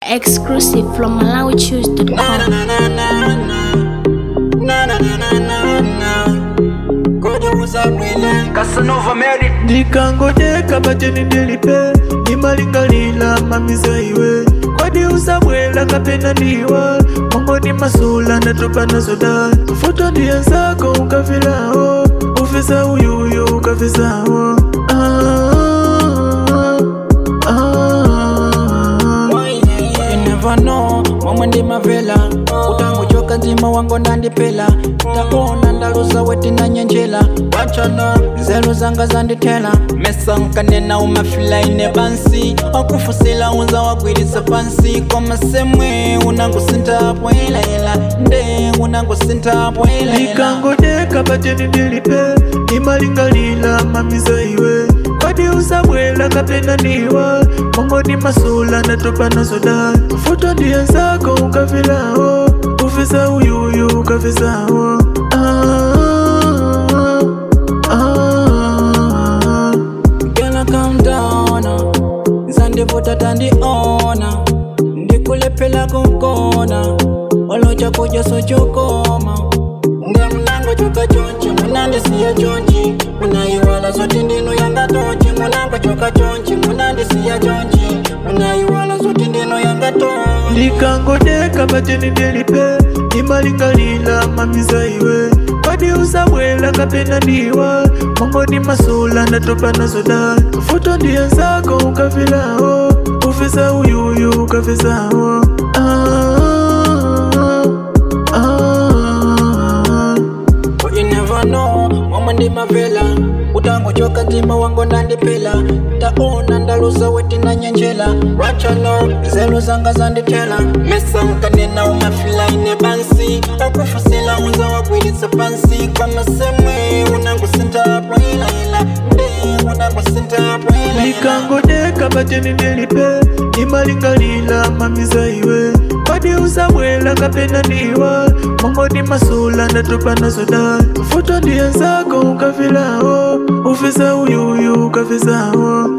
Exclusive from MalawiChoose.com. Casanova Mary ndikangodeka pacheni ndilipe ndimalingalila mamiza iwe kwadi usabwela kapena ndiwa mongoni masula ndatopa nazo da futo ndiye zako ukafilawo ufisa uyuyu ukafisawo ah, ah, You never know momwe ndimavela utangochoka nzima wango ndandipela taona ndaluza weti na nyenjela wachano nzeru zanga zandithela mesa nkanena umafilaine bansi wakufusila unza wagwirisa pansi komasemwe unangusintapo ilayela nde unangusintapo ilayela ndikangodeka pacheni ndilipe ndimalingalila mamiza iwe kwadi usabwela kapena ndiwa mongoni masula ndatopa nazo da futo ndiye zako ukafilawo ufisa uyuyu ukafisawo ah, ah, Gonna calm down Zandivuta tandiona Ndikulephela kunkona Walocha kuja sochokoma Nge mnango choka chonchi Munandisiya chonchi Munayiwala zoti ndinu yanga tonchi Munango choka chonchi Munandisiya chonchi Munayiwala zoti ndinu yanga tonchi ndikangodeka pacheni ndilipe ndimalingalila mamiza iwe kwadi usabwela kapena ndiwa mongoni masula ndatopa nazo da futo ndiye zako ukafilawo ufisa uyuyu ukafisawo ah, ah, But you never know momwe ndimavela utangochoka nzima wango ndandipela taona ndaluza weti na nyenjela wachano nzeru zanga zandithela mesa nkanena umafilaine bansi wakufusila unza wagwirisa pansi kwamasemwe unangusintapo ilayela nde unangusintapo ilayela ndikangodeka pacheni ndilipe ndimalingalila mamiza iwe kwadi usabwela kapena ndiwa mongoni masula ndatopa nazo da futo ndiye zako ukafilawo ufisa uyuyu ukafisawo